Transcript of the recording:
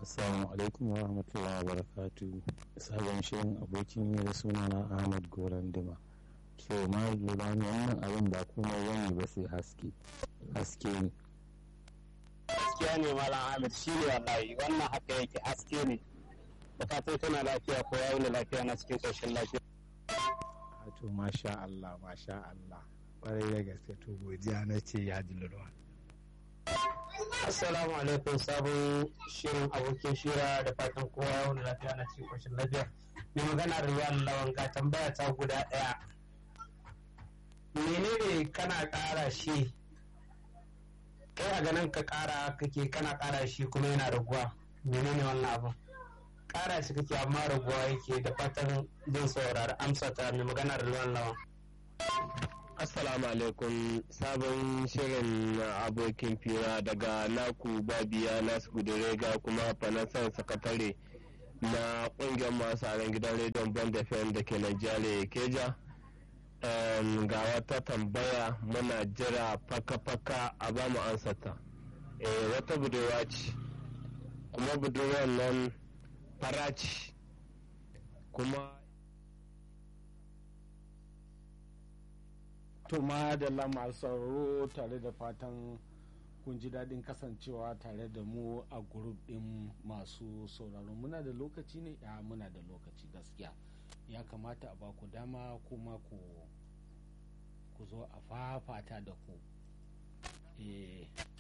Assalamu alaikum wa rahmatullahi wa barakatu. Sabon shirin abokin yi da sunana Ahmad Goran Dima. So ma lura ne wannan abin ba komai wani ba sai haske. Haske ne. gaskiya ne malam ahmed shi ne wallahi wannan haka yake haske ne bukatun tana lafiya ko ya wuni lafiya na cikin ƙoshin lafiya to masha Allah masha Allah ƙwarai da gaske to godiya na ce ya ji lulwa assalamu alaikum sabon shirin abokin shira da fatan kowa ya wuni lafiya na cikin ƙoshin lafiya mai magana da ruwan lawan ga tambaya ta guda ɗaya menene kana ƙara shi kai a ganin ka ƙara kake kana ƙara shi kuma yana raguwa menene wannan abin ƙara shi kake amma raguwa yake da fatan zan saurari amsa ta mai magana da ruwan lawan Assalamu alaikum sabon shirin abokin fira daga naku babiya nasu gudurega kuma fanasan sakatare na kungiyar masu aron gidan rediyon bond fm da ke Najeriya keja um, ga wata tambaya muna jira faka-faka a ba mu ansata e, wata budurwa ce kuma budurwar nan fara ce kuma to ma da lama sauraro tare da fatan kun ji daɗin kasancewa tare da mu a grup ɗin masu sauraro muna da lokaci ne ya muna da lokaci gaskiya ya kamata a baku dama kuma ku ku zo a fafata da ku eh